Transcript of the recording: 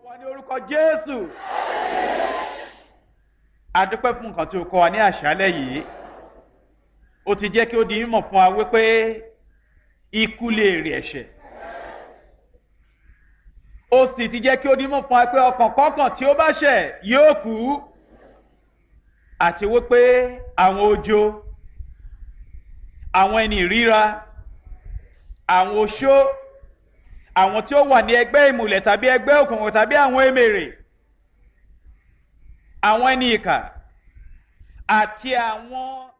wa ní orúkọ jésù adúpẹ́ fún nǹkan tí o kọ́ wa ní àṣálẹ́ yìí ó ti jẹ́ kí ó di mímọ̀ fún wa wípé ikú lè rí ẹ̀ṣẹ̀ ó sì ti jẹ́ kí ó di mímọ̀ fún wa pé ọkàn kọ́kàn tí ó bá ṣẹ̀ yóò kú àti wípé àwọn ojo àwọn ẹni ìríra àwọn oṣó àwọn tí ó wà ní ẹgbẹ́ ìmùlẹ̀ tàbí ẹgbẹ́ òkùnkùn tàbí àwọn èmèrè àwọn ẹni ìkà àti àwọn